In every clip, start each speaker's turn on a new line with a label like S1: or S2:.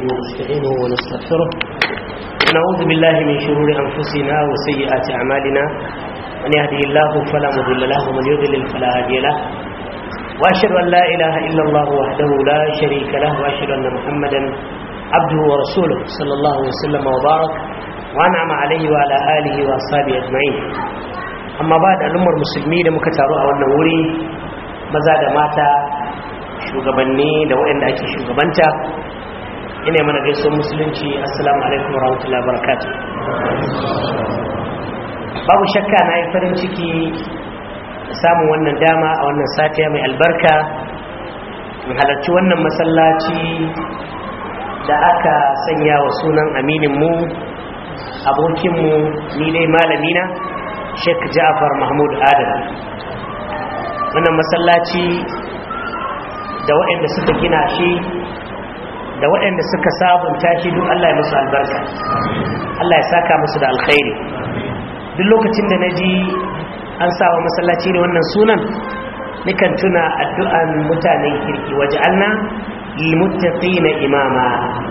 S1: ونستعينه ونستغفره ونعوذ بالله من شرور أنفسنا وسيئات أعمالنا من يهده الله فلا مضل له ومن يضلل فلا هادي له وأشهد أن لا إله إلا الله وحده لا شريك له وأشهد أن محمدا عبده ورسوله صلى الله وسلم وبارك وأنعم عليه وعلى آله وأصحابه أجمعين amma ba da al'ummar musulmi da muka taru a wannan wuri maza da mata shugabanni da waɗanda ake shugabanta ina mana gaisuwar musulunci assalamu alaikum warahmatullahi wabarakatuh babu shakka na yi farin ciki samun wannan dama a wannan satiya mai albarka in halarci wannan masallaci da aka sanya wa sunan amininmu abokinmu ni dai malamina sheikh ja'far mahmud adam wannan masallaci da waɗanda suka gina shi da waɗanda suka sabunta shi duk Allah ya musu albarka Allah ya saka musu da alkhairi duk lokacin da na ji an sawa masallaci da wannan sunan nikan tuna addu'an mutanen kirki waje alna lilmuttaqina imama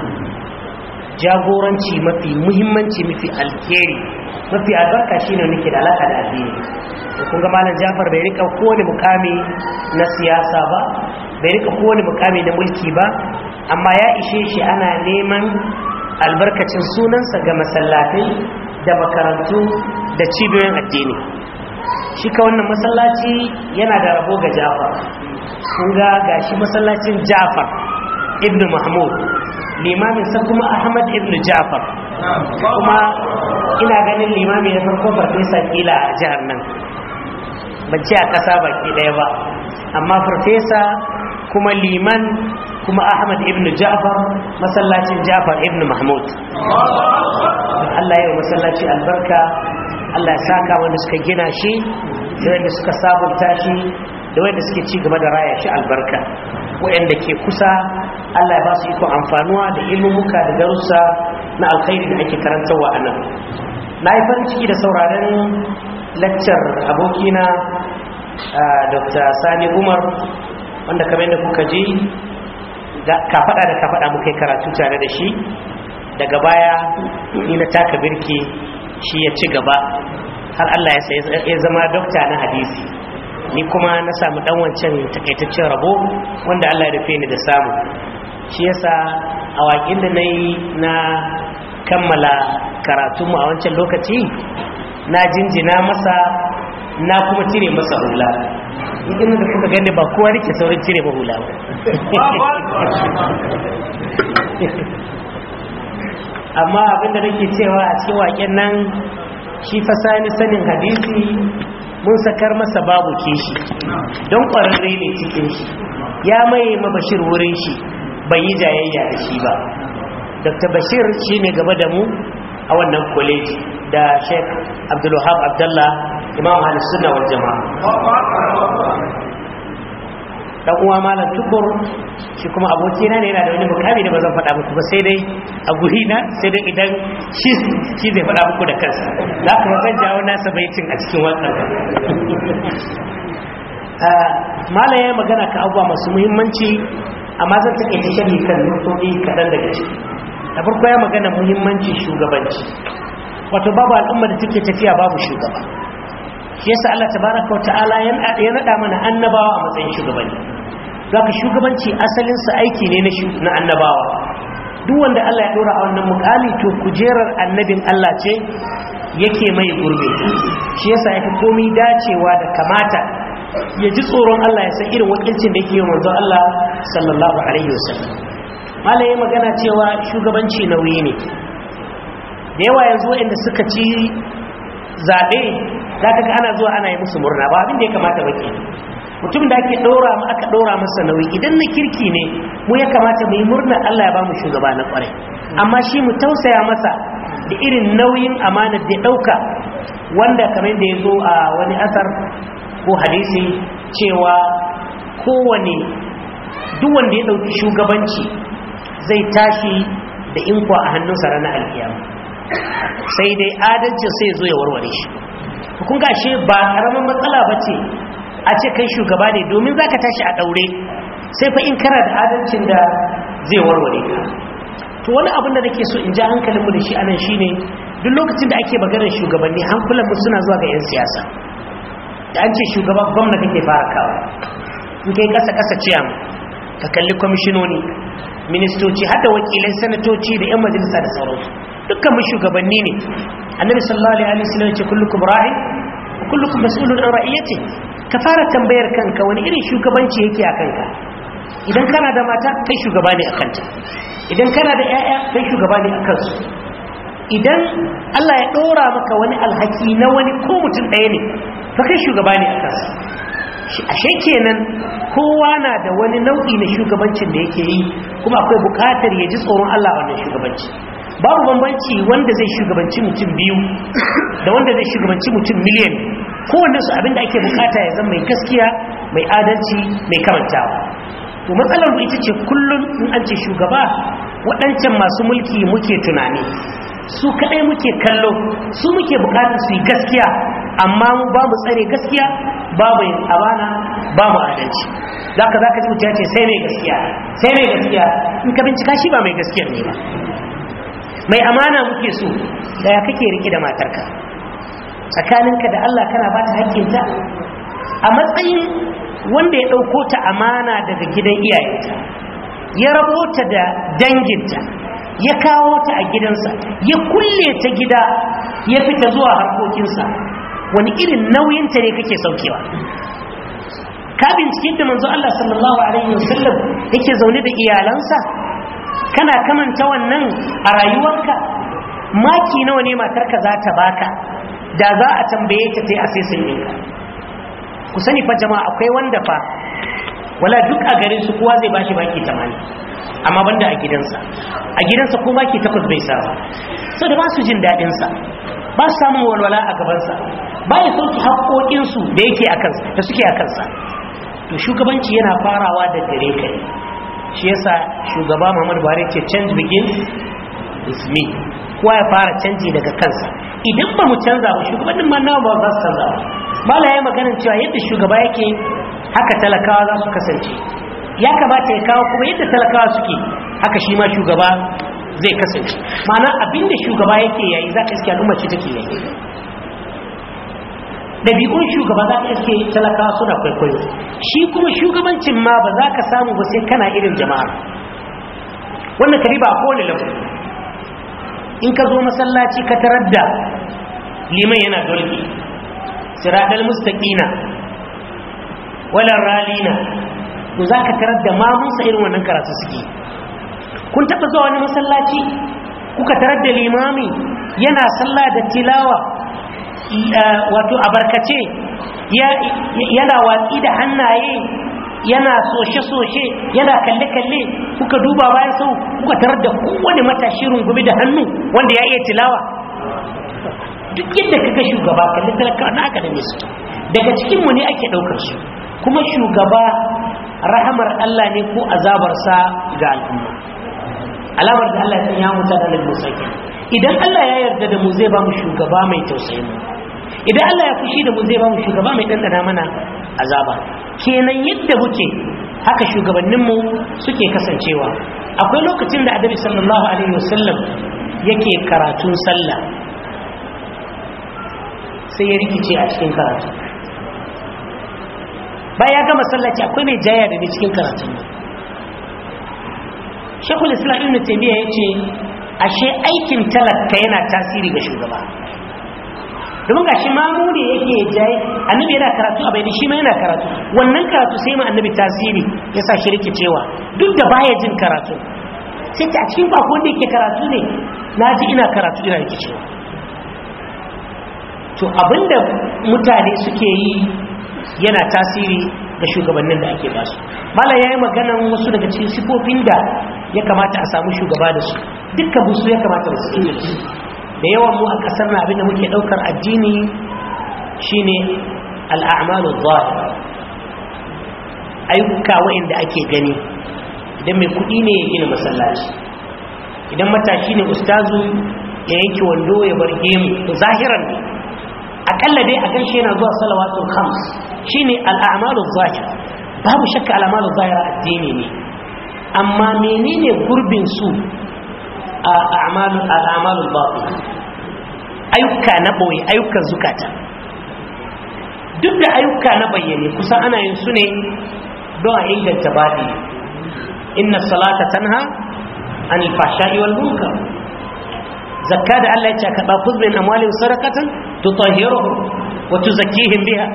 S1: jagoranci mafi muhimmanci mafi alkhairi mafi albarka shine nake da alaka da addini to kun ga malam Jafar bai rika kowane mukami na siyasa ba bai rika kowane mukami na mulki ba amma ya ishe shi ana neman albarkacin sunansa ga masallatai da makarantu da cibiyoyin addini shi ka wannan masallaci yana da rabo ga Jafar kun ga gashi masallacin Jafar ibn Mahmud limamin sa kuma Ahmad ibn Jafar kuma ina ganin limami na farko farfesa kila a jihar nan ban ce a ƙasa baki ɗaya ba amma farfesa kuma liman kuma ahmad ibn ja'far masallacin ja'far ibn mahmud Allah ya yi masallaci albarka Allah ya saka wanda suka gina shi da wanda suka sabunta shi da wanda suke ci gaba da raya shi albarka waɗanda ke kusa Allah ya ba su iko amfanuwa da ilmumuka da darussa na alkhairi da ake karantarwa a nan na yi farin ciki da sauraren laccar abokina dr sani umar wanda kamar yadda kuka ji kafaɗa da kafaɗa muka yi karatu tare da shi daga baya ni na taka birki shi ya ci gaba har allah ya zama dokta na hadisi ni kuma na samu dan wancan takaitaccen rabo wanda allah ya rufe ni da samu shi yasa a waƙin da na yi na kammala karatunmu a wancan lokaci na jinjina masa na kuma cire masa hula idan da kuka gani ba kowa rike saurin cire ba hula amma abinda nake cewa a cikin waƙen nan shi fasani sanin hadisi mun sakar masa babu kishi don ƙwararre ne cikin shi ya mai mabashir wurin shi bai yi jayayya da shi ba dr bashir shi ne gaba da mu a wannan kwaleji da sheik abdullahab abdullah imam halittuna wal jama'a dan uwa malam tukur shi kuma abokina ne yana da wani mukami da ba zan faɗa muku ba sai dai a guri na sai dai idan shi zai faɗa muku da kansa za ku zan jawo nasa baitin a cikin wannan malam ya magana ka abubuwa masu muhimmanci amma zan take ta sharhi kan nutoɗi kaɗan daga ciki da farko ya magana muhimmanci shugabanci wato babu al'umma da take tafiya babu shugaba shi yasa Allah tabaraka wata'ala ya nada mana annabawa a matsayin shugabanni zaka shugabanci asalin sa aiki ne na annabawa duk wanda Allah ya dora a wannan mukami to kujerar annabin Allah ce yake mai gurbe shi yasa yake komai dacewa da kamata ya ji tsoron Allah ya san irin wakilcin da yake yi manzo Allah sallallahu alaihi wasallam malai ya magana cewa shugabanci nauyi ne da yawa yanzu waɗanda suka ci zaɓe za ka ga ana zuwa ana yi musu murna ba abin da ya kamata ba ke mutum da ake ɗora mu aka ɗora masa nauyi idan na kirki ne mu ya kamata mu yi murna Allah ya ba mu shugaba na ƙwarai amma shi mu tausaya masa da irin nauyin amanar da ya ɗauka wanda kamar da ya zo a wani asar ko hadisi cewa kowane duk wanda ya ɗauki shugabanci zai tashi da inkwa a hannunsa ranar alkiyama sai dai adalcin sai zo ya warware shi kun gashe ba ƙaramin matsala ba ce a ce kai shugaba ne domin za ka tashi a ɗaure sai fa in kana da adalcin da zai warware ka to wani abin da nake so in ja hankalinmu da shi anan shine duk lokacin da ake maganar shugabanni hankulan mu suna zuwa ga 'yan siyasa da an ce shugaban gwamna kake fara kawo in kai kasa kasa ciyam ka kalli kwamishinoni ministoci hada wakilai sanatoci da 'yan majalisa da sauransu dukkan mu shugabanni ne annabi sallallahu alaihi wasallam ya ce kullukum ra'in wa kullukum mas'ulun an ra'iyati ka fara tambayar kanka wani irin shugabanci yake a kanka idan kana da mata kai shugaba ne a kanta idan kana da 'ya'ya kai shugaba ne a kansu idan Allah ya ɗora maka wani alhaki na wani ko mutum ɗaya ne fa kai shugaba ne a kansa ashe kenan kowa na da wani nau'i na shugabancin da yake yi kuma akwai bukatar ya ji tsoron Allah wannan shugabanci babu bambanci wanda zai shugabanci mutum biyu da wanda zai shugabanci mutum miliyan kowanne su abinda ake bukata ya zama mai gaskiya mai adalci mai karantawa to matsalar mu ita ce kullum in an ce shugaba waɗancan masu mulki muke tunani su kaɗai muke kallo su muke bukatar su yi gaskiya amma mu ba mu tsare gaskiya babu yin amana ba mu adalci za ka za ka ji mutum ya ce sai mai gaskiya sai mai gaskiya in ka bincika shi ba mai gaskiyar ne ba mai amana muke so da ya kake rike da matarka tsakaninka da Allah kana ba ta haƙƙinta a matsayin wanda ya ɗauko ta amana daga gidan iyayenta ya rabo ta da danginta ya kawo ta a gidansa ya kulle ta gida ya fita zuwa harkokinsa wani irin nauyinta ne kake saukewa ka bincike da manzo Allah sallallahu alaihi wasallam yake zaune da iyalansa kana kamanta wannan a rayuwarka maki nawa ne matarka za ta baka da za a tambaye ta ta yi asesin ɗinka ku sani fa jama'a akwai wanda fa wala duk a garin su kowa zai bashi baki 80 amma banda a gidansa a gidansa ko baki takwas bai sa ba sau da ba su jin daɗinsa ba su samun walwala a gabansa ba ya sauki haƙoƙinsu da yake a kansa da suke a kansa to shugabanci yana farawa da gare ka ne shi yasa shugaba Muhammadu Buhari ce change begins with me kowa ya fara canji daga kansa idan ba mu canza ba shugabannin ma nawa ba za su canza ba mala ya maganin cewa yadda shugaba yake haka talakawa za su kasance ya kamata ya kawo kuma yadda talakawa suke haka shi ma shugaba zai kasance ma'ana abinda shugaba yake yayi za ka iske al'umma ce take yayi ɗabi'un shugaba za ka iske talakawa suna kwaikwayo shi kuma shugabancin ma ba za ka samu ba sai kana irin jama'a wannan kari ba a kowane labu in ka zo masallaci ka tarar da liman yana dolki siradal mustaqina wala ralina to za ka tarar da mamunsa irin wannan karatu suke kun taɓa zuwa wani masallaci kuka tarar da limami yana sallah da tilawa wato abarkace yana watsi da hannaye yana soshe-soshe yana kalle-kalle kuka duba bayan sau kuka tarar da kowane matashi rungumi da hannu wanda ya iya tilawa duk yadda kaga shugaba kalli talaka na aka dame su daga cikinmu ne ake ɗaukar su kuma shugaba rahamar Allah ne ko azabarsa ga al'umma alamar da Allah ya sanya mutu da musa idan Allah ya yarda da mu zai ba mu shugaba mai tausayin mu idan Allah ya fushi da mu zai ba mu shugaba mai dandana mana azaba kenan yadda muke haka shugabanninmu suke kasancewa akwai lokacin da adabi sallallahu alaihi wasallam yake karatun sallah sai ya rikice a cikin karatu baya gama sallaci akwai mai jaya da ne cikin karatun nan shekul islam ibn taymiya yace ashe aikin talaka yana tasiri ga shugaba domin gashi mamu ne yake jaye annabi yana karatu a bai shi ma yana karatu wannan karatu sai ma annabi tasiri ya sa shi rikicewa duk da baya jin karatu sai ta cikin bako wanda yake karatu ne na ji ina karatu ina rikicewa to abinda mutane suke yi yana tasiri ga shugabannin da ake basu mala ya yi maganan wasu daga cikin sifofin da ya kamata a samu shugaba da su dukkan busu ya kamata da su da su da yawan mu a kasar na abinda muke daukar addini shine al'amalu zahir ayyuka wa'inda ake gani idan mai kudi ne ya gina masallaci idan matashi ne ustazu ya yanke wando ya bar gemu to zahiran ne akalla dai a ganshi yana zuwa salawatul khams shine al'amalu zahir babu shakka al'amalu zahira addini ne amma menene gurbin su a'malul batin ayyuka na boye ayyukan zukata duk da ayyuka na bayyane kusan ana yin su ne don a inganta baɗi inna salata tanha anil fashai wal munkar zakka da Allah ya ce ka ba min amwalin sadaqatan tutahhiruhum wa tuzakkihim biha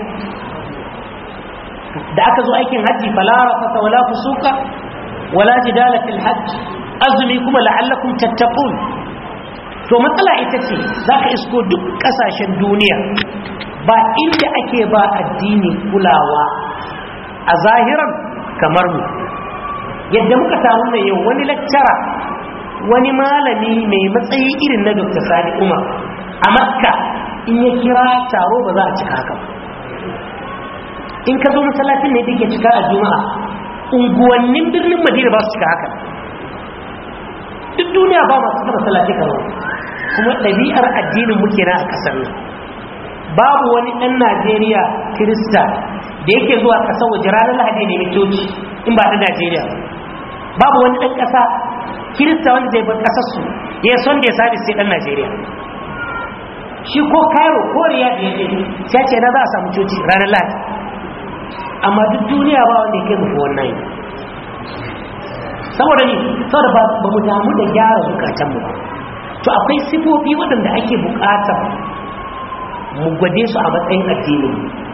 S1: da aka zo aikin hajji fala rafata wala fusuka wala jidala fil hajj azumi kuma la'allakum tattaqun to matsala ita ce zaka isko duk kasashen duniya ba inda ake ba addini kulawa a zahiran kamar mu yadda muka samu ne yau wani lecturer wani malami mai matsayi irin na Dr. Sani Umar a Makka in ya kira taro ba za a cika haka ba in ka zo masallacin ne take cika a juma'a unguwannin birnin madina ba su cika haka duk duniya ba masu cika masallaci karo kuma ɗabi'ar addinin muke na a ƙasar nan babu wani ɗan najeriya kirista da yake zuwa ƙasar waje ranar lahadi ne mai coci in ba ɗan najeriya babu wani ɗan ƙasa kirista wanda zai bar ƙasarsu ya son da ya sabi sai ɗan najeriya shi ko cairo ko riyad ya je sai ce na za a samu coci ranar lahadi amma duk duniya ba wanda ya kai muku wannan saboda ni saboda ba mu damu da gyara zukatanmu ba to akwai sifofi waɗanda ake bukata mu gwade su a matsayin addinin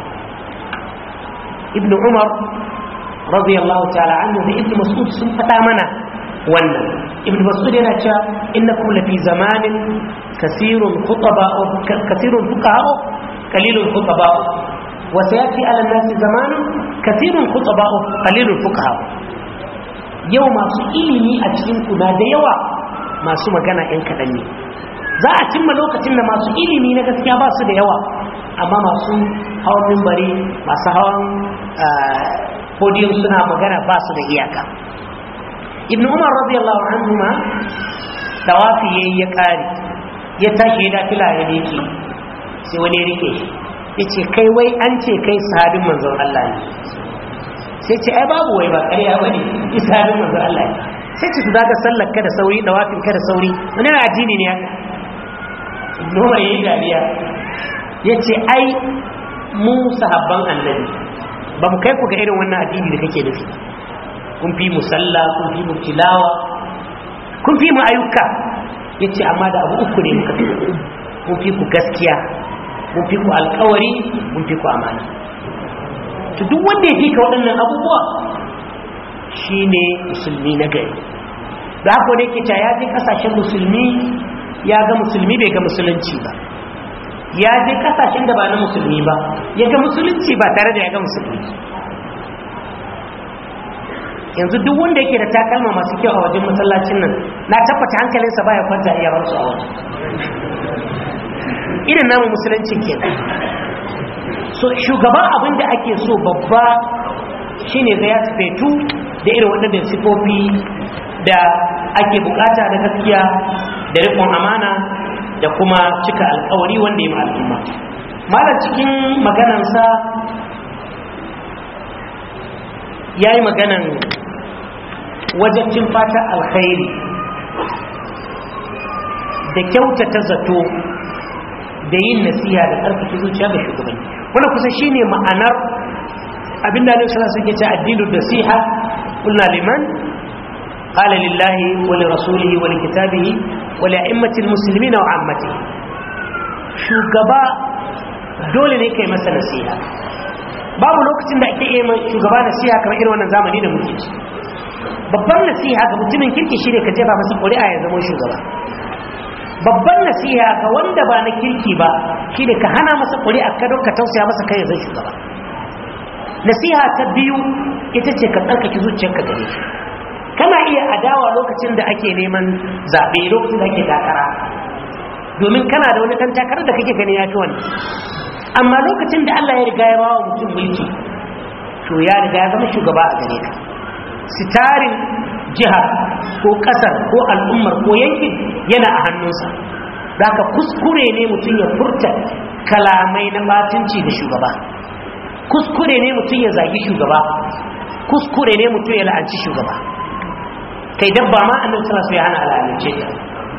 S1: ibn umar radiyallahu ta'ala anhu da ibn mas'ud sun faɗa mana wannan ibn mas'ud yana cewa innakum lafi zamanin kasirun khutaba kasirun fuqaha qalilun khutaba وسيأتي على الناس زمان كثير خطباء قليل الفقهاء yau masu ilimi a cikinku na da yawa masu magana 'yan kaɗan ne za a cimma lokacin da masu ilimi na gaskiya ba su da yawa amma masu hawan mimbari masu hawan podium suna magana ba su da iyaka ibn umar radiyallahu anhu ma tawafi yayi ya kare ya tashi ya dafila ya dake sai wani ya rike shi ya ce kai wai an ce kai sahabin manzon Allah ne sai ce ai babu wai ba ƙarya ba ne ki sahabin manzon Allah ne sai ce su daga sallar ka da sauri da wafin ka da sauri wani na addini ne haka noma ya yi dariya ya ce ai mu sahabban annabi ba mu kai ku ga irin wannan addini da kake nufi kun fi mu sallah kun fi mu tilawa kun fi mu ayyuka ya ce amma da abu uku ne muka fi kun fi ku gaskiya mun fi ku alkawari mun fi ku amana to duk wanda ya fi ka waɗannan abubuwa shine musulmi na gari da haka wanda yake ta ya je kasashen musulmi ya ga musulmi bai ga musulunci ba ya je kasashen da ba na musulmi ba ya ga musulunci ba tare da ya ga musulmi yanzu duk wanda yake da takalma masu kyau a wajen masallacin nan na tabbata hankalinsa baya kwanta iya ransu a waje irin namu musulunci ke so shugaban abin da ake so babba shine ga ya fetu da irin waɗannan sifofi da ake bukata da gaskiya da rikon amana da kuma cika alkawari wanda ya al'umma malar cikin maganansa ya yi maganan wajen fata alkhairi da kyautata zato da yin nasiha da tsarkake zuciya ga shugabanni wannan kusa shine ma'anar abinda Annabi sallallahu alaihi wasallam yake cewa addinu nasiha qulna liman qala lillahi wa li rasulihi wa li kitabihi wa li a'immati almuslimina wa ammatihi shugaba dole ne kai masa nasiha babu lokacin da ake yi shugaba nasiha kamar irin wannan zamani da muke ci babban nasiha ga mutumin kirki shine ka jefa masa ƙuri'a ya zama shugaba babban nasiha ga wanda ba na kirki ba shine ka hana masa ƙuri'a ka don ka tausaya masa kai zai shugaba nasiha ta biyu ita ce ka tsarkake zuciyarka gare shi kana iya adawa lokacin da ake neman zaɓe lokacin da ake takara domin kana da wani ɗan takarar da kake gani ya fi wani amma lokacin da Allah ya riga ya bawa mutum mulki to ya riga ya zama shugaba a gare ka sitarin jihar ko kasar ko al'ummar ko yankin yana a hannunsa da ka kuskure ne mutum ya furta kalamai na batunci da shugaba kuskure ne mutum ya zagi shugaba kuskure ne mutum ya la'anci shugaba kai dabba ma annan suna so ya hana al'amince ta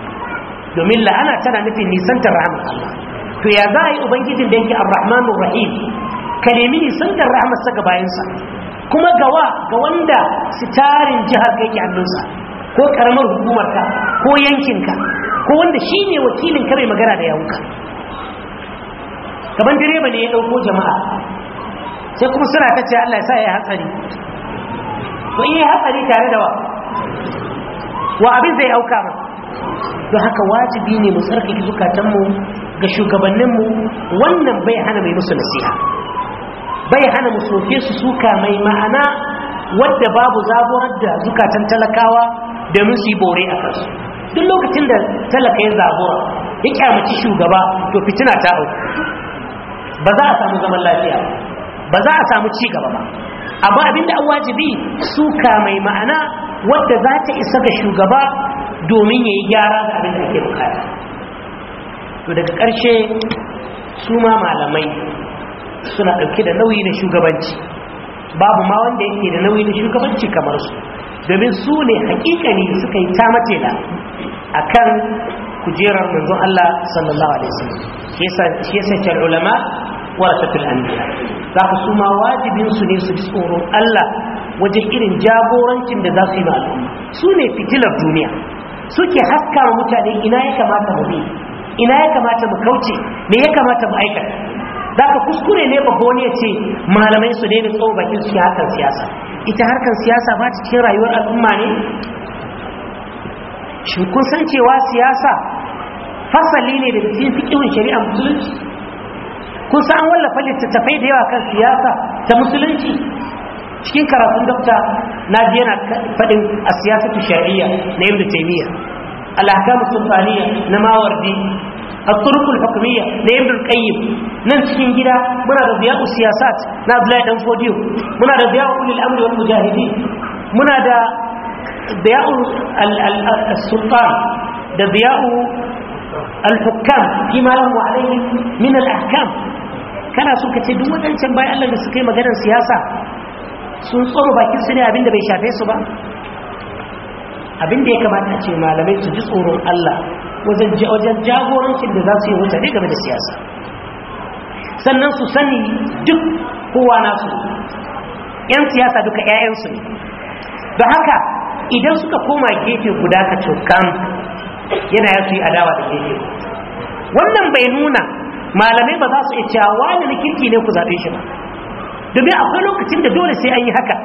S1: domin la'ana tana nufin nisantar rahmar Allah to ya za a yi ubangijin da yake ar-rahmanu rahim ka nemi nisantar rahmarsa ga bayansa kuma gawa ga wanda sitarin jihar ka yake hannunsa ko karamar hukumarka ko yankinka ko wanda shi ne wakilin ka mai magana da yawunka kamar direba ne ya ɗauko jama'a sai kuma suna ta ce Allah ya sa ya hatsari to in yi hatsari tare da wa wa abin zai auka ma don haka wajibi ne mu tsarkake zukatanmu ga shugabanninmu wannan bai hana mai musu nasiha bai hana mu soke su suka mai ma'ana wadda babu zaburar da zukatan talakawa domin su yi bore a kansu duk lokacin da talaka ya zabura ya kyamaci shugaba to fitina ta auku ba za a samu zaman lafiya ba za a samu ci gaba ba amma abinda an wajibi suka mai ma'ana wadda za ta isa ga shugaba domin ya yi gyara da abin da ake bukata to daga ƙarshe su ma malamai suna ɗauke da nauyi na shugabanci babu ma wanda yake da nauyi na shugabanci kamar su domin su ne hakikani suka yi ta matela a kan kujerar manzon Allah sallallahu alaihi wasallam shi yasa ce ulama warasatul anbiya za ka su ma wajibin su ne su ji tsoron Allah wajen irin jagorancin da za su yi ma al'umma su ne fitilar duniya suke haska wa mutane ina ya kamata mu bi ina ya kamata mu kauce me ya kamata mu aikata za ka kuskure ne ba wani ya ce malamai su daina tsawo bakin su harkar siyasa ita harkar siyasa ba ta cikin rayuwar al'umma ne shin kun san cewa siyasa fasali ne daga cikin fiƙihun shari'a musulunci kun san an wallafa littattafai da yawa kan siyasa ta musulunci cikin karatun dokta na ji yana faɗin a siyasatu shari'a na ibn taymiya al-ahkam sultaniya na mawardi الطرق الحكمية لابن القيم نن cikin gida muna da ziya'u siyasat na Abdullahi dan Fodiyo muna da ziya'u ulil amri wal mujahidin muna da ziya'u al-sultan da ziya'u al-hukam fima lahu alayhi min al-ahkam kana so ka ce duk wadancan bayan Allah da suka yi maganar siyasa sun tsoro bakin su ne abinda bai shafe su ba abinda ya kamata a ce malamai su ji tsoron Allah wajen jagorancin da za su yi mutane game da siyasa sannan su sani duk kowa nasu yan siyasa duka 'ya'yansu ne da haka idan suka koma gefe guda ka cokan yana ya su yi adawa da gefe wannan bai nuna malamai ba za su iya cewa wani na kirki ne ku zaɓe shi ba domin akwai lokacin da dole sai an yi haka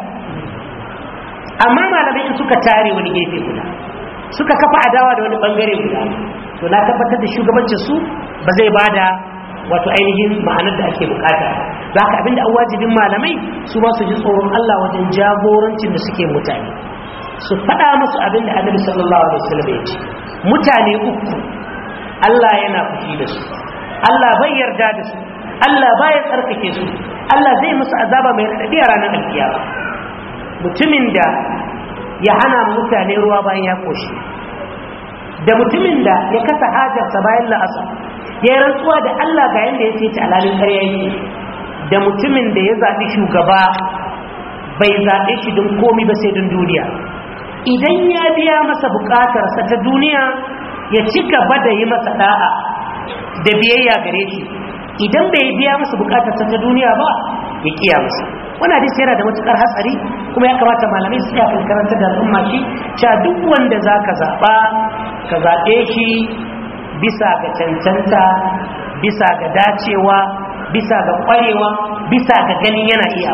S1: amma malamai in suka tare wani gefe guda suka kafa adawa da wani bangare guda to na tabbatar da shugabancin su ba zai bada wato ainihin ma'anar da ake bukata za ka abinda an wajibin malamai su ma su ji tsoron Allah wajen jagorancin da suke mutane su faɗa musu abin da annabi sallallahu alaihi wasallam ya ce mutane uku Allah yana fushi da su Allah bai yarda da su Allah bai tsarkake su Allah zai musu azaba mai raɗaɗi a ranar alkiyama mutumin da ya hana mutane ruwa bayan ya koshi da mutumin da ya kasa hajarsa bayan la'asa ya yi rantsuwa da Allah ga yadda ya ce alalin ƙarya yake da mutumin da ya zaɓi shugaba bai zaɓe shi don komi ba sai don duniya idan ya biya masa buƙatarsa ta duniya ya ci gaba da yi masa ɗa'a da biyayya gare shi idan bai biya masa buƙatarsa ta duniya ba ya kiya masa wani hadisi yana da matukar hatsari kuma ya kamata malamai su kan karanta da al'umma shi cewa duk wanda za ka zaɓa ka zaɓe shi bisa ga cancanta bisa ga dacewa bisa ga ƙwarewa bisa ga ganin yana iya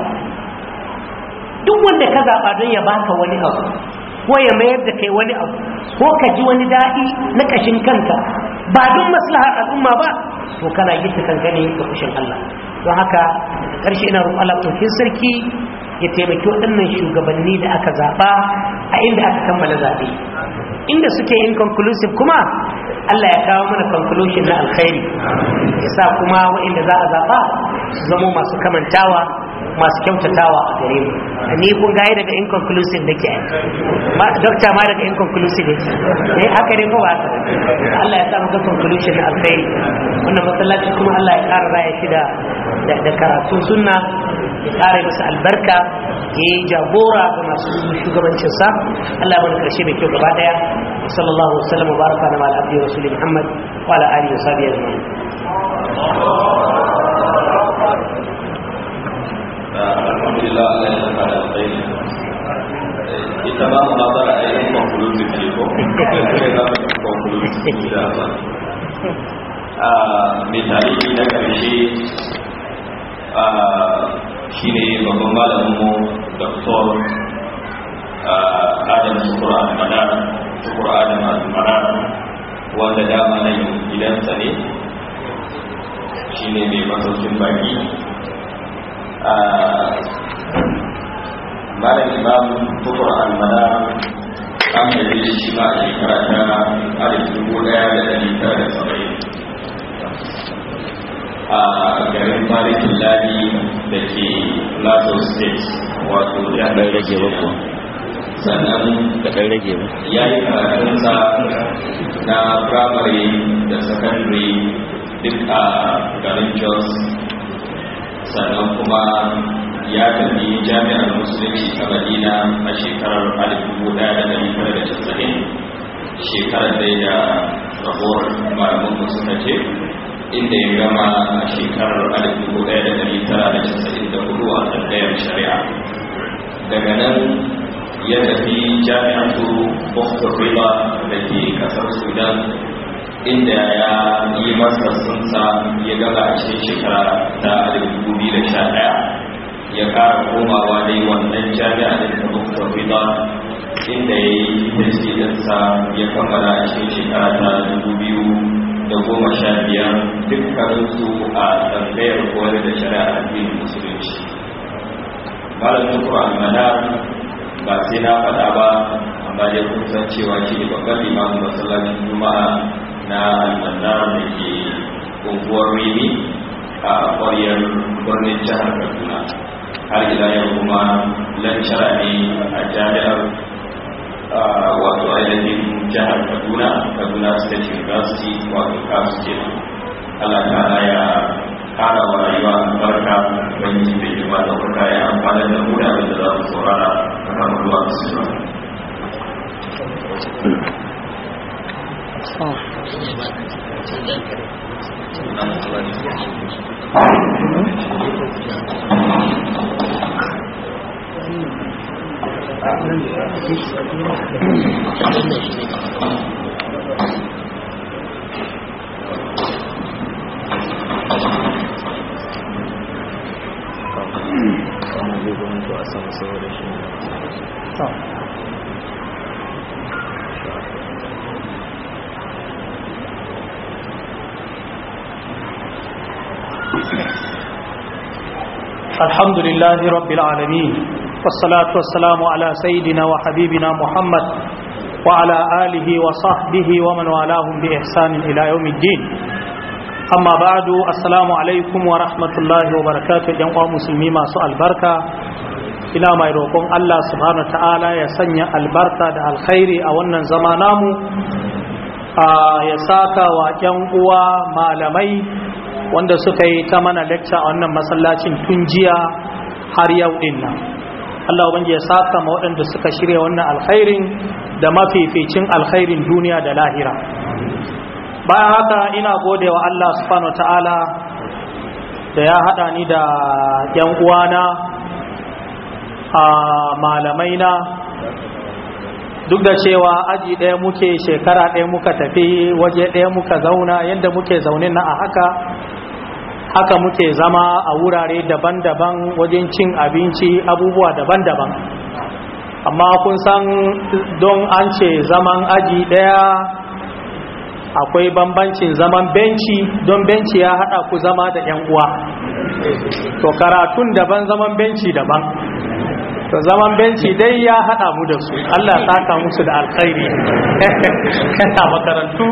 S1: duk wanda ka zaɓa don ya baka wani abu ko ya mayar da kai wani abu ko ka ji wani daɗi na ƙashin kanka ba don maslahar al'umma ba to kana gita kanka ne ga kushin Allah don haka daga ƙarshe ina roƙon Allah ɗaukin sarki ya taimaki waɗannan shugabanni da aka zaɓa a inda aka kammala zaɓe inda suke inconclusive kuma Allah ya kawo mana conclusion na alkhairi ya sa kuma waɗanda za a zaɓa su zamo masu kamantawa masu kyautatawa a gare mu ni kun gaya daga inconclusive da ke ma dokta ma daga inconclusive yake eh haka ne ko ba haka Allah ya sa mu ga conclusion na alkhairi wannan masallaci kuma Allah ya ƙara raya shi da da karatu sunna ya kare masa albarka ya yi jagora ga masu shugabancinsa Allah mana karshe mai kyau gaba daya sallallahu alaihi wasallam wa baraka na ma'al abdi rasul Muhammad wa ala alihi wa sahbihi ajma'in
S2: alhamdulillah Allah ya saka da alkhairi ita ma munazara a yin conclusive ne ko sai za mu yi conclusive da Allah a mai tarihi na karshe shi ne babban malaminmu dr adam sukur al-madar sukur adam al-madar wanda dama nan gidansa ne shi ne mai masaukin baki malam imam sukur al-madar an da shi ma a shekara ta alif dubu daya da dari tara da saba'in a garin malikin ladi da ke plateau state wato ya
S3: ɗan rage ba kuwa
S2: sannan
S3: ka ɗan rage ba
S2: ya yi karatunsa na primary da secondary duk a garin jos sannan kuma ya tafi jami'ar musulunci ta madina a shekarar 1990 shekarar dai da rabuwar malamin suka ce inda ya gama a shekarar 1994 a tsandayar shari'a daga nan ya tafi jami'atu boston river da ke kasar sudan inda ya yi masa sunsa ya gaba a cikin shekara ta 2011 ya kara komawa dai wannan jami'a da ta boston river inda ya yi tasirinsa ya kammala a cikin shekara ta 2000 da goma sha biyar dukkaninsu a tsangayar koyar da shari'a addinin musulunci malam tukur almadar ba sai na faɗa ba amma dai kun san cewa shi ne babban limamin masallacin juma'a na almadar da ke unguwar rimi a ƙwaryar birnin jihar kaduna har ila yau kuma lancara ne a jami'ar wato ainihin jihar kaduna kaduna state university wato kasu ke allah ta'ala ya kara wa rayuwa barka wani mai jima da kuka ya amfani da mu da abin da za mu saurara a kan ruwa su ba
S4: الحمد لله رب العالمين والصلاة والسلام على سيدنا وحبيبنا محمد وعلى آله وصحبه ومن والاهم بإحسان إلى يوم الدين أما بعد السلام عليكم ورحمة الله وبركاته جمع مسلمين ما سؤال بركة ina mai roƙon Allah subhanahu ta'ala ya sanya albarka da alkhairi a wannan zama namu ya saka wa ƴan uwa malamai wanda suka yi ta mana lecture a wannan masallacin tun jiya har yau din nan Allah ubangi ya saka ma waɗanda suka shirya wannan alkhairin da mafificin alkhairin duniya da lahira bayan haka ina gode wa Allah subhanahu ta'ala da ya haɗa ni da ƴan uwana a malamai na duk da cewa aji ɗaya muke shekara ɗaya muka tafi waje ɗaya muka zauna yadda muke zaune na a haka haka muke zama a wurare daban-daban wajen cin abinci abubuwa daban-daban amma kun san don an ce zaman aji ɗaya akwai bambancin zaman benci don benci ya haɗa ku zama da 'yan uwa to karatun daban zaman benci daban to zaman benci dai ya hada mu da su Allah saka musu da alkhairi kana makarantu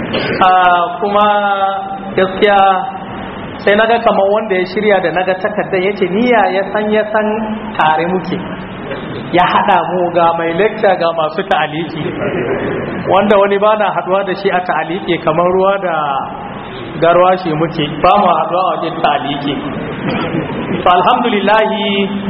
S4: kuma gaskiya sai naga kamar wanda ya shirya da naga takardar yace niyya ya san ya san tare muke ya hada mu ga mai lecture ga masu ta'aliki wanda wani bana haduwa da shi a ta'aliki kamar ruwa da garwa shi muke ba mu haduwa a wajen ta'aliki to alhamdulillahi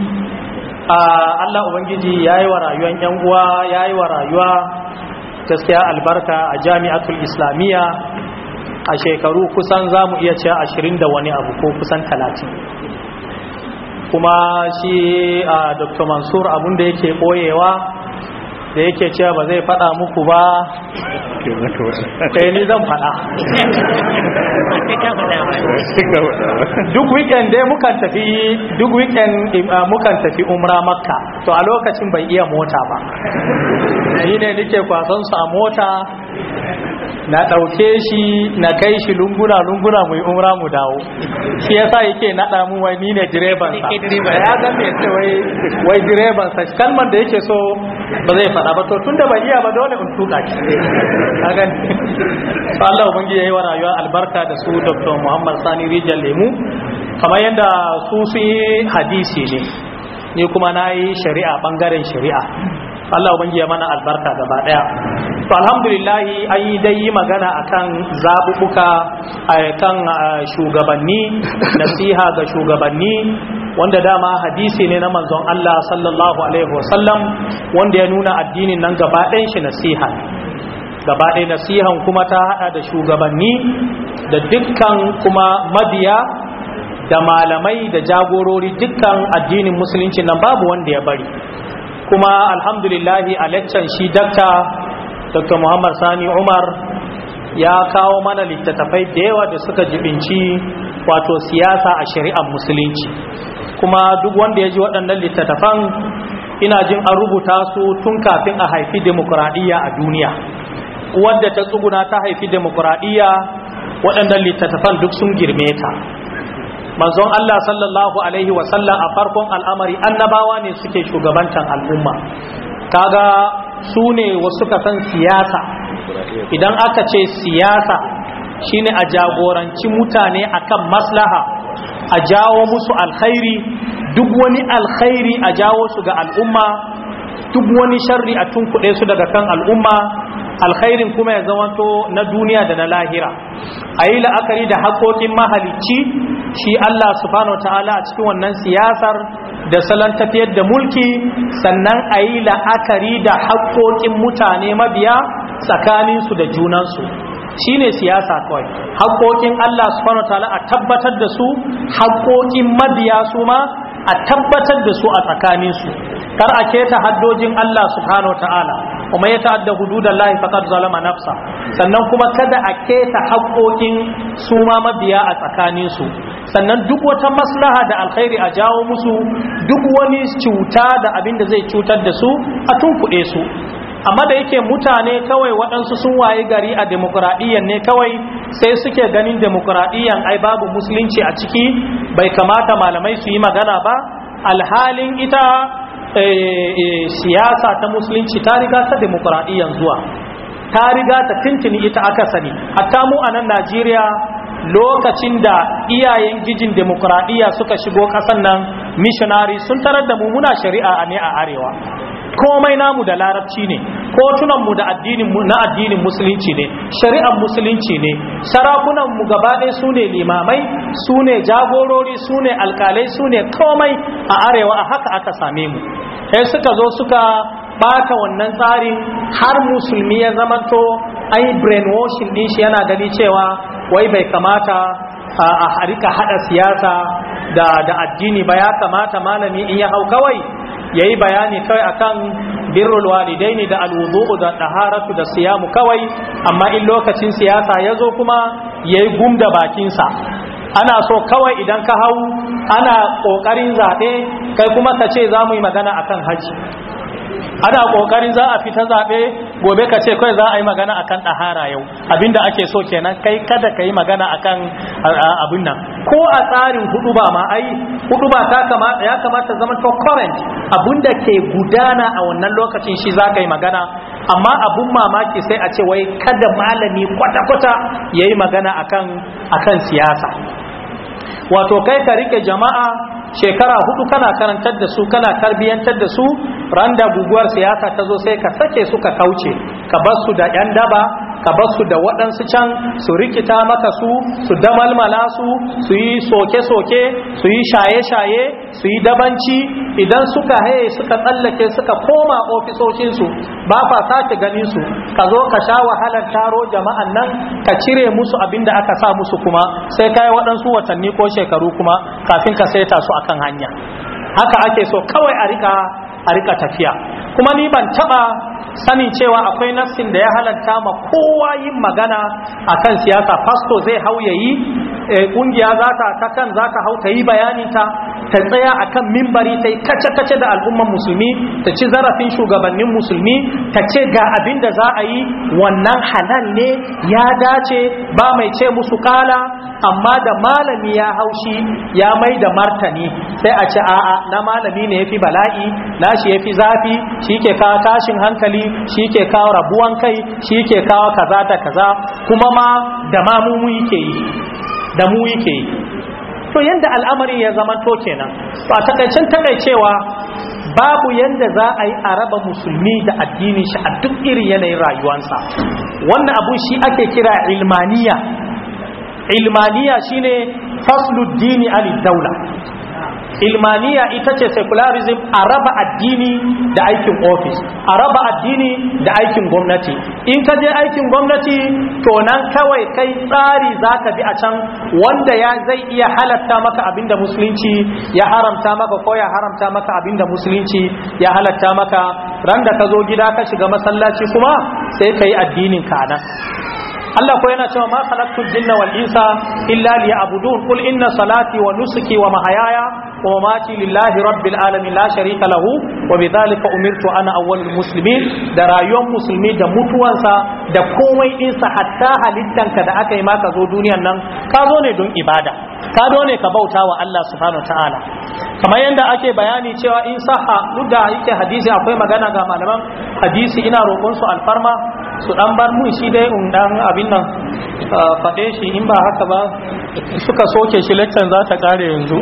S4: Allah Ubangiji ya yi wa rayuwan 'yan uwa ya yi wa rayuwa gaskiya albarka a jami'atul islamiyya a shekaru kusan za mu iya cewa ashirin da wani abu ko kusan talatin kuma shi a dr mansur abinda yake ɓoyewa da yake cewa ba zai faɗa muku ba kai ni zan faɗa duk weekend dai mukan tafi duk weekend mukan tafi umra makka to a lokacin bai iya mota ba ni ne nike kwasan su a mota na ɗauke shi na kai shi lunguna lunguna mu yi umra mu dawo shi yasa yake naɗa mu wai ni ne direban sa ya ga me ce wai wai direban sa kalmar da yake so ba zai faɗa ba to tunda bai iya ba dole in tuka shi kaga to Allah ubangi yayi wa rayuwa albarka da su Dr. Muhammad Sani Rijal Lemu kamar yadda su su yi hadisi ne ni kuma na yi shari'a bangaren shari'a Allah ubangi ya mana albarka gaba daya to alhamdulillah an yi dai yi magana akan zabubuka kan shugabanni nasiha ga shugabanni wanda dama hadisi ne na manzon Allah sallallahu alaihi wasallam wanda ya nuna addinin nan gaba ɗayan shi nasiha gaba ɗaya nasihan kuma ta hada da shugabanni da dukkan kuma mabiya da malamai da jagorori dukkan addinin musulunci nan babu wanda ya bari kuma alhamdulillahi a laccan shi dakta dr muhammad sani umar ya kawo mana littattafai da yawa da suka jibinci wato siyasa a shari'ar musulunci kuma duk wanda ya ji waɗannan littattafan ina jin an rubuta su tun kafin a haifi demokuraɗiyya a duniya wadda ta tsuguna ta haifi demokuraɗiyya waɗannan littattafan duk sun girme ta manzon Allah sallallahu alaihi wasallam a farkon al'amari annabawa ne suke shugabantan al'umma kaga su ne wasu san siyasa idan aka ce siyasa shine a jagoranci mutane akan maslaha a jawo musu alkhairi duk wani alkhairi a jawo su ga al'umma duk wani sharri a tunkuɗe su daga kan al'umma alkhairin kuma ya zamanto na duniya da na lahira a yi la'akari da haƙoƙin mahalicci shi Allah subhanahu ta'ala a cikin wannan siyasar da salon tafiyar da mulki sannan a yi la'akari da haƙoƙin mutane mabiya tsakaninsu da junansu shi ne siyasa kawai haƙoƙin Allah subhanahu ta'ala a tabbatar da su haƙoƙin mabiya su ma a tabbatar da su a tsakaninsu kar a keta haddojin Allah subhanahu ta'ala kuma ya ta'adda hududan lahi faqad zalama nafsa sannan kuma kada a keta haƙoƙin su ma mabiya a tsakaninsu sannan duk wata maslaha da alkhairi a jawo musu duk wani cuta da abin da zai cutar da su a tunkuɗe su amma da yake mutane kawai waɗansu sun waye gari a demokuraɗiyyar ne kawai sai suke ganin demokuraɗiyyar ai babu musulunci a ciki bai kamata malamai su yi magana ba alhalin ita siyasa ta musulunci ta riga ta demokuraɗiyyar zuwa ta riga ta tintini ita aka sani hatta mu a nan najeriya lokacin da iyayen gijin demokuraɗiyya suka shigo ƙasan nan missionary sun tarar da mu muna shari'a ne a arewa komai namu da larabci ne kotunanmu da addinin na addinin musulunci ne shari'ar musulunci ne sarakunanmu gaba ɗaya su ne limamai su ne jagorori su ne alkalai su ne komai a arewa a haka aka same mu sai suka zo suka bata wannan tsarin har musulmi ya zamanto ai brainwashing din shi yana gani cewa wai bai kamata a harika hada siyasa da da addini ba ya kamata malami in ya hau kawai yayi bayani kawai akan birrul walidaini da alwudu da taharatu da siyamu kawai amma in lokacin siyasa yazo kuma yayi gumda bakinsa ana so kawai idan ka hau ana kokarin zabe kai kuma ka ce za mu yi magana akan haji ana kokarin za a fita zabe gobe ka ce kai za a yi magana akan ɗahara yau abinda ake so kenan kai kada ka yi magana akan abin nan ko a tsarin hudu ba ma ai hudu ba ta kamata ya kamata zama to current abinda ke gudana a wannan lokacin shi za ka yi magana amma abun mamaki sai a ce wai kada malami kwata-kwata ya yi magana akan akan siyasa wato kai ka rike jama'a shekara hudu kana karantar da su kana tarbiyyantar da su randa guguwar siyasa ta zo sai ka sake su ka kauce ka bar su da yan daba ka bar su da waɗansu can su rikita maka su su damalmala su su yi soke-soke su yi shaye-shaye su yi dabanci idan suka haye suka tsallake suka koma ofisoshinsu ba fa sake ganin su ka zo ka sha wahalar taro jama'an nan ka cire musu abin da aka sa musu kuma sai ka yi waɗansu watanni ko shekaru kuma kafin ka saita su akan hanya haka ake so kawai a rika a rika tafiya kuma ni ban taba sanin cewa akwai nassin da ya halatta ma kowa yin magana akan siyasa fasto zai hau yayi kungiya za ta ta kan za ta hau ta yi bayani ta ta tsaya akan mimbari ta yi kace-kace da al'umman musulmi ta ci zarafin shugabannin musulmi ta ce ga abin da za a yi wannan halal ne ya dace ba mai ce musu kala amma da malami ya haushi ya mai da martani sai a ce a'a na malami ne yafi bala'i na shi yafi zafi shi ke kawo tashin hankali shi ke kawo rabuwan kai shi ke kawo kaza da kaza kuma ma da ma mu yake yi da mu yake yi to yanda al'amarin ya zama to kenan to a takaicen takaicewa babu yanda za a yi a raba musulmi da addinin shi a duk irin yanayin rayuwansa wannan abu shi ake kira ilmaniya ilmaniya shine faslu dini anid daula ilmaniya ita ce secularism a raba addini da aikin ofis a raba addini da aikin gwamnati in ka je aikin gwamnati to nan kawai kai tsari za ka bi a can wanda ya zai iya halatta maka abinda musulunci ya haramta maka ko ya haramta maka abinda musulunci ya halatta maka ran da ka zo gida ka shiga masallaci kuma sai ka yi addinin ka nan Allah ko yana cewa ma khalaqtul jinna wal insa illa liya'budun qul inna salati wa nusuki wa mahayaya wa mamati lillahi rabbil alamin la sharika lahu wa bidhalika umirtu ana awwalul muslimin da rayuwar musulmi da mutuwansa da komai dinsa hatta halittanka da aka yi maka zo duniyan nan ka zo ne don ibada ka zo ne ka bauta wa Allah subhanahu ta'ala kamar yadda ake bayani cewa in saha duk da yake hadisi akwai magana ga malaman hadisi ina roƙon su alfarma su dan bar mun shi dai in dan abin nan faɗe shi in ba haka ba suka soke shi leccan za ta kare yanzu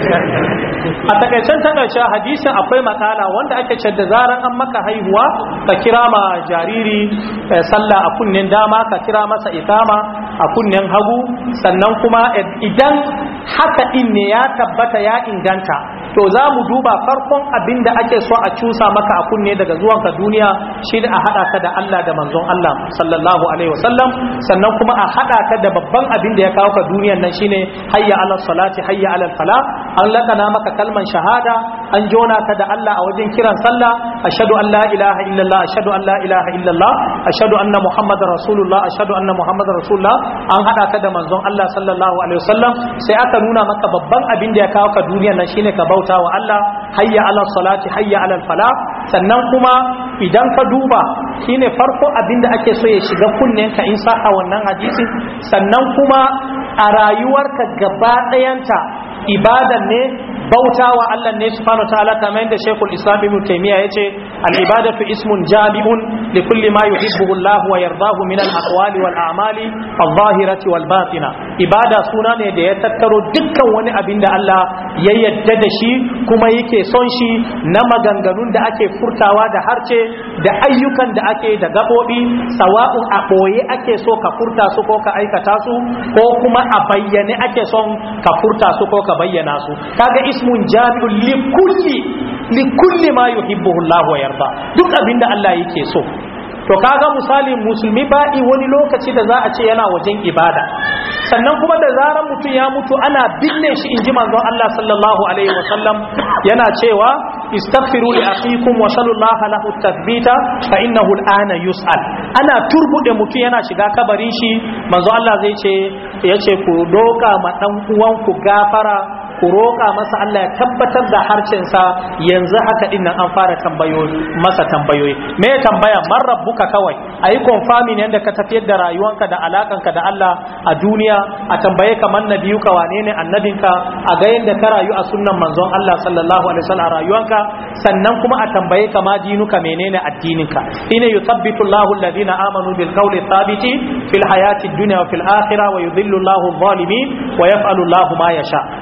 S4: a takaicen takaice hadisin akwai makala wanda ake ce da zaran an maka haihuwa ka kira ma jariri sallah a kunnen dama ka kira masa ikama a kunnen hagu sannan kuma idan haka din ne ya tabbata ya inganta to za mu duba farkon abin da ake so a cusa maka a kunne daga zuwanka duniya shi da a haɗa ka da Allah da manzon Allah sallallahu alaihi wasallam sannan kuma a haɗa ka da babban abin da ya kawo ka duniyan nan shine hayya ala salati hayya ala fala an lakana maka kalman shahada an jona ka da Allah a wajen kiran sallah ashhadu an la ilaha illallah ashhadu an la ilaha illallah ashhadu anna muhammadar rasulullah ashhadu anna muhammadar rasulullah an haɗa ka da manzon Allah sallallahu alaihi wasallam sai aka nuna maka babban abin da ya kawo ka duniyan nan shine ka bauta wa Allah hayya ala salati hayya ala fala sannan kuma idan ka duba shine farko abinda ake so ya shiga kunnen ka in sa a wannan hadisi sannan kuma a rayuwarka gaba ɗayanta ibadan ne bauta wa Allah ne subhanahu ta'ala kamar yadda Sheikhul Islam Ibn Taymiyyah yace al-ibadatu ismun jami'un li kulli ma yuhibbuhu Allah wa yardahu min al-aqwali wal a'mali adh-dhahirati wal batina ibada suna ne da ya tattaro dukkan wani abin da Allah ya yadda da shi kuma yake son shi na maganganun da ake furtawa da harce da ayyukan da ake da gabobi sawa'un a boye ake so ka furta su ko ka aikata su ko kuma a bayyane ake son ka furta su ko ka bayyana su kaga ismun jami'un li kulli li kulli ma yuhibbuhu Allah wa yarda duk abinda Allah yake so to kaga misali musulmi ba'i wani lokaci da za a ce yana wajen ibada sannan kuma da zarar mutum ya mutu ana binne shi in ji manzon Allah sallallahu alaihi wasallam yana cewa istaghfiru li akhikum wa sallallahu lahu tathbita fa innahu al'ana yus'al ana turbude mutum yana shiga kabarin shi manzon Allah zai ce yace ku doka ma dan uwan ku gafara ku roƙa masa Allah ya tabbatar da harcensa yanzu haka din nan an fara tambayoyi masa tambayoyi me ya tambaya man rabbuka kawai ayi confirming yanda ka tafiyar da rayuwanka da alakanka da Allah a duniya a tambaye ka man nabiyuka wane ne annabinka a ga yanda ka rayu a sunnan manzon Allah sallallahu alaihi wasallam a rayuwanka sannan kuma a tambaye ka ma dinuka menene addininka ina yuthabbitu Allahu alladhina amanu bil qawli thabiti fil hayati dunya wa fil akhirah wa yudhillu Allahu adh-dhalimin wa yaf'alu Allahu ma yasha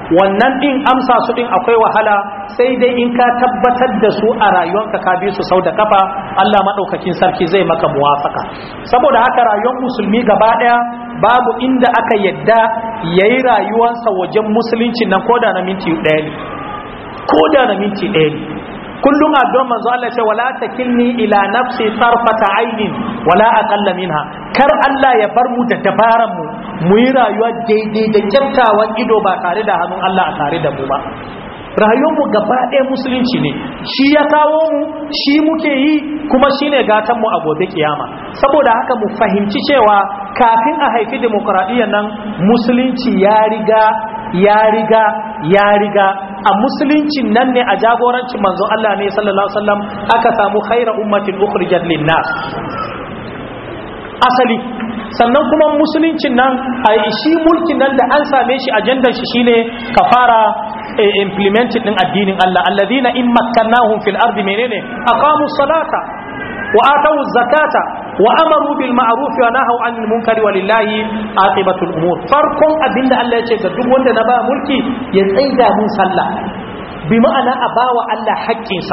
S4: wannan din amsa su din akwai wahala sai dai in ka tabbatar da su a rayuwanka ka bi su sau da kafa Allah madaukakin sarki zai maka muwafaka saboda haka rayuwar musulmi gaba daya babu inda aka yadda yayi rayuwarsa wajen musulunci nan koda na minti ɗaya ne koda na minti ɗaya ne kullum addu'ar manzo Allah ce wala takilni ila nafsi tarfata ainin wala aqalla minha kar Allah ya bar mu da dabaran mu mu yi rayuwa daidai da kyaftawan ido ba tare da hannun Allah a tare da mu ba rayuwar mu gaba ɗaya musulunci ne shi ya kawo mu shi muke yi kuma shine gatan mu a gobe kiyama saboda haka mu fahimci cewa kafin a haifi demokradiyyar nan musulunci ya riga ya riga ya riga a musuluncin nan ne a jagorancin manzon Allah ne sallallahu alaihi wasallam aka samu khaira ummatin ukhrijat linnas asali sannan kuma musuluncin nan a shi mulkin nan da an same shi ajandar shi shine ka fara implementing din addinin Allah alladhina in makkannahum fil ardi menene aqamu salata wa atu zakata wa amaru bil ma'ruf wa nahaw 'anil munkari walillahi aqibatul umur farkon abinda Allah ya ce ga duk wanda na ba mulki ya tsaida mun sallah bi ma'ana a bawa Allah haƙƙinsa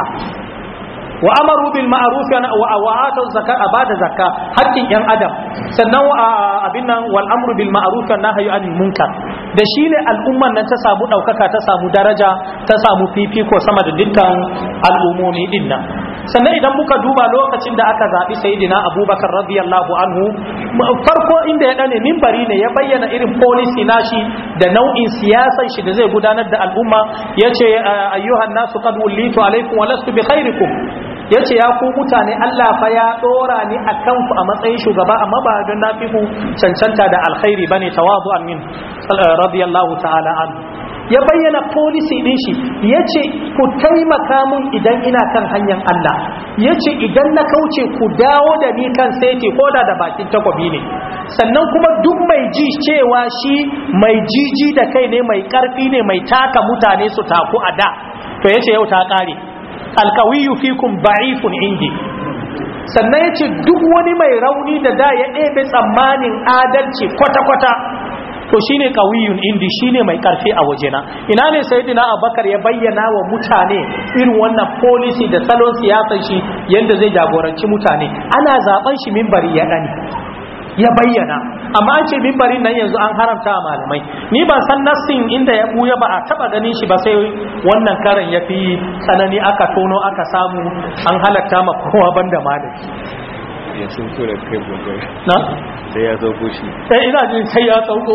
S4: wa amaru bil ma'ruf wa wa atu zakata abada zakka haƙƙin yan adam sannan abin nan wal amru bil ma'ruf wa nahyu 'anil munkar da shine al'umman nan ta samu daukaka ta samu daraja ta samu fifiko sama da dukkan al'umomi din nan sannan idan muka duba lokacin da aka zaɓi sayidina abubakar radiyallahu anhu farko inda ya ɗane mimbari ne ya bayyana irin policy nashi da nau'in siyasan shi da zai gudanar da al'umma ya ce ayyuhan nasu qad wullitu alaikum wa lastu bi khairikum ya ce ya ku mutane Allah fa ya ɗora ni a kanku a matsayin shugaba amma ba don na fi ku cancanta da alkhairi bane tawadu min radiyallahu ta'ala anhu ya bayyana policy din shi ya ce ku taimaka mun idan ina kan hanyar Allah ya ce idan na kauce ku dawo da ni kan saiti ko da da bakin takwabi ne sannan kuma duk mai ji cewa shi mai jiji da kai ne mai karfi ne mai taka mutane su taku a da to ya ce yau ta kare alkawiyu fikum ba'ifun indi sannan ya ce duk wani mai rauni da da ya ɗebe tsammanin adalci kwata-kwata to shine kawiyun indi shine mai karfi a wajena ina ne sayyidina abubakar ya bayyana wa mutane irin wannan policy da salon siyasar shi yanda zai jagoranci mutane ana zaben shi minbari ya dani ya bayyana amma an ce mimbarin nan yanzu an haramta a malamai ni ban san nassin inda ya buya ba a taba ganin shi ba sai wannan karan ya fi tsanani aka tono aka samu an halatta ma kowa banda malami
S3: ya sun tura kai gobe
S4: na
S3: sai ya zo gushi
S4: sai ina jin sai ya sauko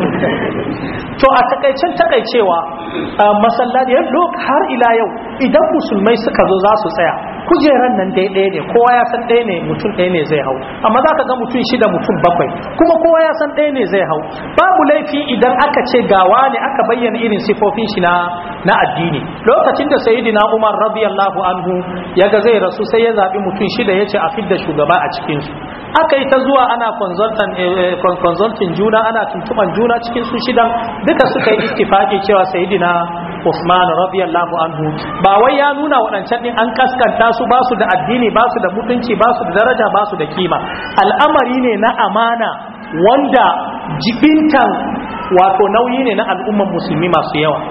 S4: to a takaicen takaicewa masallaci yadda har ila yau idan musulmai suka zo za su tsaya kujeran nan dai ɗaya ne kowa ya san ɗaya ne mutum ɗaya ne zai hau amma za ka ga mutum shida mutum bakwai kuma kowa ya san ɗaya ne zai hau babu laifi idan aka ce gawa ne aka bayyana irin sifofin shi na na addini lokacin da sayyidina umar radiyallahu anhu ya ga zai rasu sai ya zaɓi mutum shida ya ce a fidda shugaba a cikinsu aka yi ta zuwa ana consulting juna ana tuntuban juna cikin su shidan duka suka yi ittifaki cewa sayyidina Usman radiyallahu anhu ba wai ya nuna waɗancan din an kaskanta su ba su da addini ba su da mutunci ba su da daraja ba su da kima al'amari ne na amana wanda jibintan wato nauyi ne na al'umman musulmi masu yawa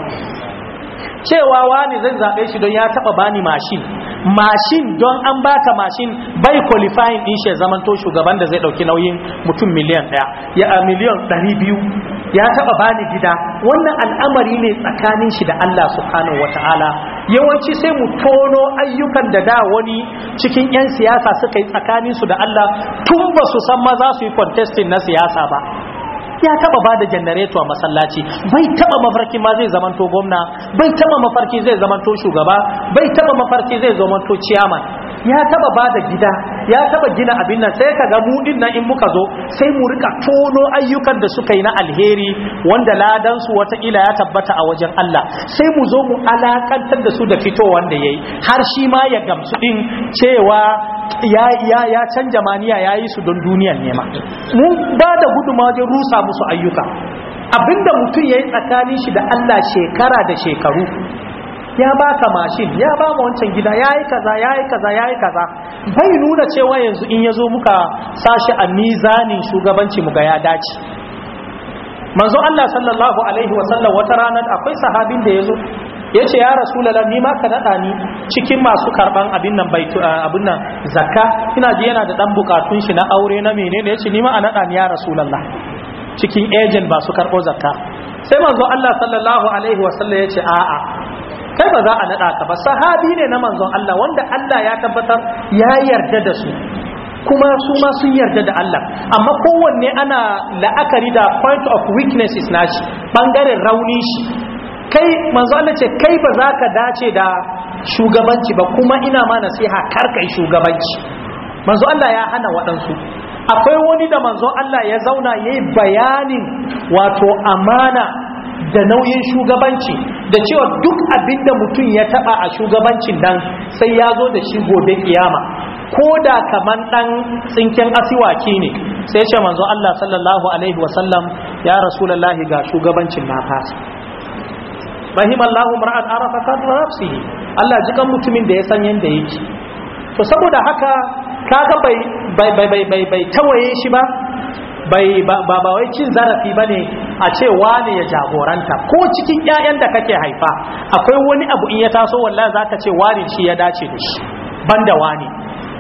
S4: cewa wani zan zaɓe shi don ya taɓa bani mashin mashin don an baka mashin bai qualifying din shi zaman to shugaban da zai ɗauki nauyin mutum miliyan ɗaya ya a miliyan ɗari biyu ya taɓa bani gida wannan al'amari ne tsakanin shi da Allah subhanahu wata'ala yawanci sai mu tono ayyukan da da wani cikin 'yan siyasa suka yi tsakanin su da Allah tun ba su san ma za su yi contesting na siyasa ba ya taba bada janareto a masallaci bai taba mafarki ma zai zamanto gwamna bai taba mafarki zai zamanto shugaba bai taba mafarki zai zamanto ciyaman ya taba bada gida ya taba gina abin nan sai kaga mu din nan in muka zo sai mu rika tono ayyukan da suka yi na alheri wanda ladan su wataƙila ya tabbata a wajen Allah sai mu zo mu alakantar da su da fito wanda yayi har shi ma ya gamsu din cewa ya ya ya canja maniya yayi su don duniyan nema mun ba da guduma wajen rusa musu ayyuka abinda mutum yayi tsakanin shi da Allah shekara da shekaru ya baka mashin ya ba mu wancan gida yayi kaza yayi kaza yayi kaza bai nuna cewa yanzu in yazo muka sashi a mizanin shugabanci mu ga ya dace manzo Allah sallallahu alaihi wasallam wata ranar akwai sahabin da yazo yace ya rasulullah ni ma ka nada ni cikin masu karban abin nan baitu abin nan zakka ina ji yana da dan bukatun shi na aure na menene yace ni ma a nada ni ya rasulullah cikin agent ba su karbo zakka sai manzo Allah sallallahu alaihi wasallam yace a'a kai ba za a nada ka ba sahabi ne na manzon Allah wanda Allah ya tabbatar ya yarda da su kuma su ma sun yarda da Allah amma kowanne ana la'akari da point of weaknesses nashi bangaren rauni shi kai manzo Allah ce kai ba za ka dace da shugabanci ba kuma ina ma nasiha kar kai shugabanci manzo Allah ya hana waɗansu akwai wani da manzo Allah ya zauna yayi bayanin wato amana da nauyin shugabanci da cewa duk abin da mutum ya taba a shugabancin nan sai ya zo da shi gobe kiyama ko da kaman dan tsinken asiwaki ne sai ce manzo Allah sallallahu alaihi wasallam ya rasulullahi ga shugabancin na fasa rahimallahu mar'an arafa qadra nafsihi Allah jikan mutumin da ya san yanda yake to saboda haka kaga bai bai bai bai bai tawaye shi ba bai ba ba wai cin zarafi bane a ce wane ya jagoranta ko cikin ƴaƴan da kake haifa akwai wani abu in ya taso wallahi zaka ce wani shi ya dace da shi banda wani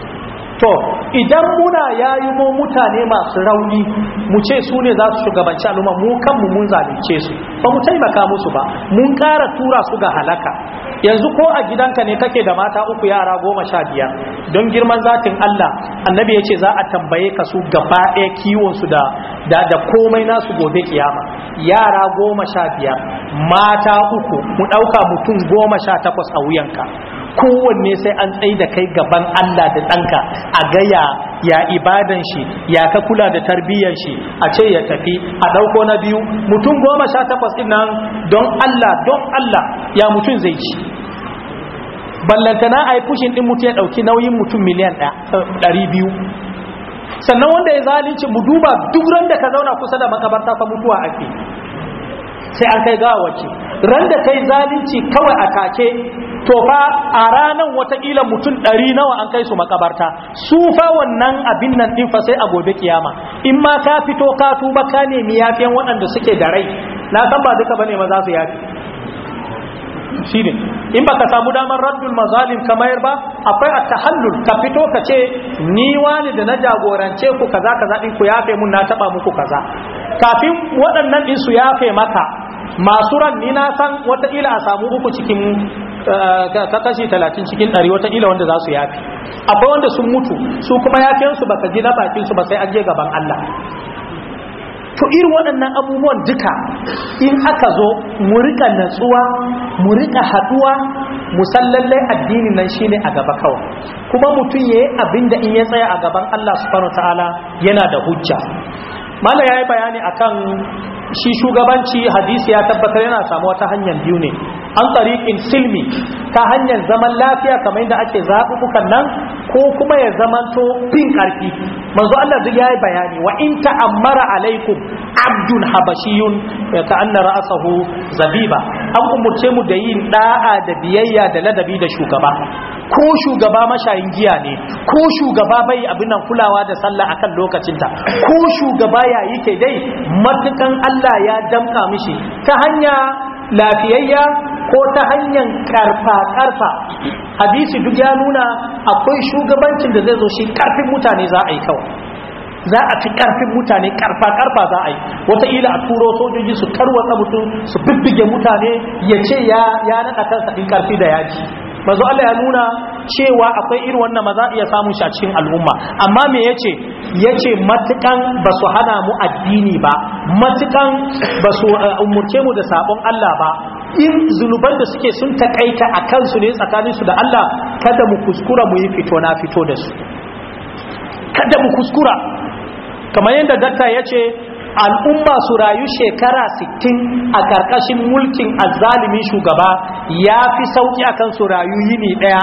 S4: to idan muna yayi mu mutane masu rauni mu ce su ne za su shugabanci al'umma mu kanmu mun zalunce su ba mu taimaka musu ba mun ƙara tura su ga halaka yanzu ko a gidanka ne kake da mata uku yara goma sha biyar don girman zatin Allah annabi ya ce za a tambaye ka su gaba ɗaya kiwonsu da da da komai nasu gobe kiyama yara goma sha biyar mata uku mu ɗauka mutum goma sha takwas a wuyanka kowanne sai an tsaye da kai gaban Allah da ɗanka a gaya ya ibadan shi ya ka kula da tarbiyyar shi a ce ya tafi a ɗauko na biyu mutum goma sha takwas ɗin nan don Allah don Allah ya mutum zai ci ballantana a yi fushin ɗin mutum ya ɗauki nauyin mutum miliyan ɗari biyu sannan wanda ya zalunci mu duba duk ran da ka zauna kusa da makabarta fa mutuwa ake sai an kai gawace ran da kai zalunci kawai a take to fa a ranan watakila mutum ɗari nawa an kai su makabarta su fa wannan abin nan ɗin fa sai a gobe kiyama in ma ka fito ka tuba ka nemi yafiyan waɗanda suke da rai na san ba duka bane ma za su yafi shi ne in baka samu damar raddul mazalim kamar ba akwai a tahallul ka fito ka ce ni wani da na jagorance ku kaza kaza din ku yafe mun na taba muku kaza kafin waɗannan din su yafe maka masu ran ni na san wataƙila a samu uku cikin ta kashi talatin cikin ɗari wataƙila wanda za su yafi akwai wanda sun mutu su kuma yafiyansu ba ka ji na bakinsu ba sai an je gaban Allah to irin waɗannan abubuwan duka in aka zo mu rika natsuwa mu rika haɗuwa musallallai addinin nan shine a gaba kawai kuma mutum yayi abinda in ya tsaya a gaban Allah subhanahu ta'ala yana da hujja mala yayi bayani akan shi shugabanci hadisi ya tabbatar yana samu wata hanyar biyu ne an tariqin silmi ta hanyar zaman lafiya kamar yadda ake zaɓuɓɓukan nan ko kuma ya zamanto fin ƙarfi manzo Allah duk yayi bayani wa in ta'ammara alaikum abdun habashiyun ka anna ra'sahu zabiba an umurce mu da yin da'a da biyayya da ladabi da shugaba ko shugaba mashayin giya ne ko shugaba bai abin nan kulawa da sallah akan lokacinta ko shugaba ya yi ke dai matukan Allah ya damka mishi ta hanya lafiyayya ko ta hanyar karfa-karfa hadisi duk ya nuna akwai shugabancin da zai zo shi karfin mutane za a yi kawai za a fi karfin mutane karfa-karfa za a yi wataƙila a turo sojoji su tarwatsa mutum su bibbige mutane ya ce ya naɗa kansa ɗin karfi da yaji mazu Allah ya nuna cewa akwai irin wannan maza iya samun shi a cikin al'umma amma me yace yace matukan ba su hana mu addini ba matukan ba su umurce mu da sabon Allah ba in zunuban da suke sun takaita a kansu ne tsakaninsu da Allah kada mu kuskura mu yi fito na fito da su kada mu kuskura kamar yadda dakta ya ce al'umma su rayu shekara 60 a ƙarƙashin mulkin azalimin shugaba ya fi sauƙi a kan su rayu yini ɗaya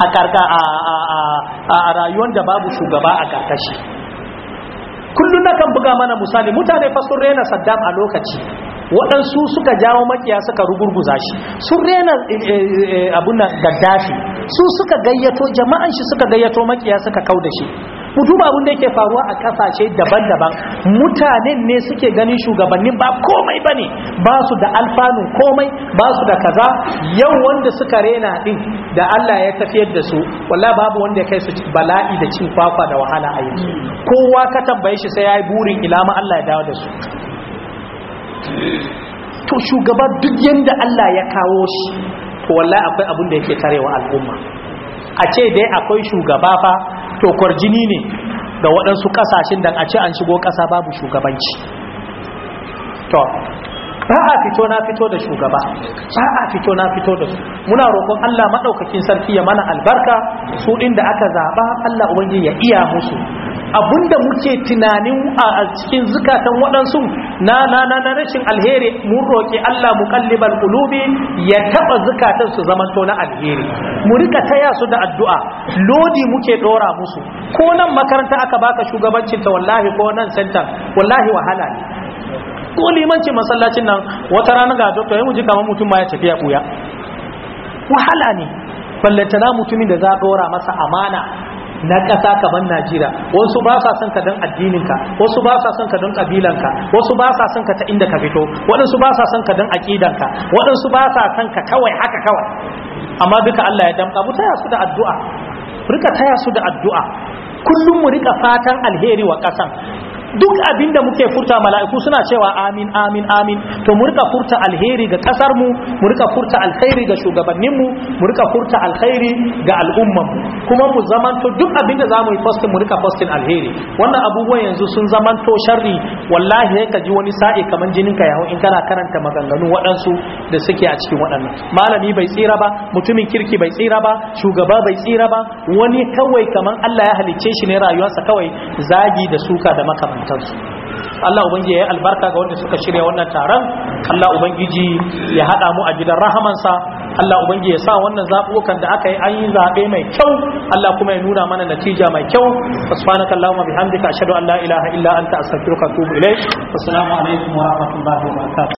S4: a rayuwar da babu shugaba a ƙarƙashi kullum na kan buga mana misali mutane fa sun rena saddam a lokaci waɗansu suka jawo makiya suka rugurguza shi sun rena abun gaddafi su suka gayyato jama'an shi suka gayyato makiya suka kau da shi mu duba abin da yake faruwa a kasashe daban-daban mutanen ne suke ganin shugabannin ba komai bane ba su da alfanu komai ba su da kaza yau wanda suka rena din da Allah ya tafiyar da su wallahi babu wanda ya kai su bala'i da cin kwakwa da wahala a yanzu kowa ka tambaye shi sai yayi burin ilama Allah ya dawo da su to shugaba duk yanda Allah ya kawo shi to wallahi akwai abin da yake tarewa al'umma a ce dai akwai shugaba fa to kwarjini ne ga waɗansu ƙasashen da a ce an shigo ƙasa babu shugabanci to ba a fito na fito da shugaba ba a fito na fito da su muna roƙon Allah maɗaukakin sarki ya mana albarka su ɗin da aka zaɓa Allah ubangiji ya iya musu abinda muke tunanin a cikin zukatan waɗansu na na na na rashin alheri mun roƙi Allah muqallibal qulubi ya taba zukatan su zaman to na alheri mu rika taya su da addu'a lodi muke dora musu ko nan makaranta aka baka shugabancin ta wallahi ko nan center wallahi wahala ne ko limancin masallacin nan wata rana ga doctor ya muji kamar mutum ma ya tafi ya buya wahala ne ballantana mutumin da za a dora masa amana na ƙasa kamar Najeriya wasu ba sa son ka don addininka wasu ba sa son ka don ƙabilanka wasu ba sa son ka ta inda ka fito waɗansu ba sa son ka don aƙidanka waɗansu ba sa son ka kawai haka kawai amma duka Allah ya damƙa mu taya su da addu'a rika taya su da addu'a kullum mu rika fatan alheri wa ƙasan duk abin da muke furta mala'iku suna cewa amin amin amin to mu rika furta alheri ga kasar mu mu rika furta alkhairi ga shugabannin mu mu rika furta alkhairi ga al'umman mu kuma mu zamanto duk abin da zamu yi posting mu rika posting alheri wannan abubuwan yanzu sun zamanto sharri wallahi sai ka ji wani sa'i kaman jinin ka yawo in kana karanta maganganu waɗansu da suke a cikin waɗannan malami bai tsira ba mutumin kirki bai tsira ba shugaba bai tsira ba wani kawai kaman Allah ya halicce shi ne rayuwarsa kawai zagi da suka da makamantansu Allah ubangiji ya yi albarka ga wanda suka shirya wannan taron Allah ubangiji ya haɗa mu a gidan rahamansa Allah ubangiji ya sa wannan zaɓuɓɓukan da aka yi an yi zaɓe mai kyau Allah kuma ya nuna mana natija mai kyau subhanaka allahumma bihamdika ashhadu an la ilaha illa anta astaghfiruka wa atubu ilaik assalamu alaikum wa rahmatullahi wa barakatuh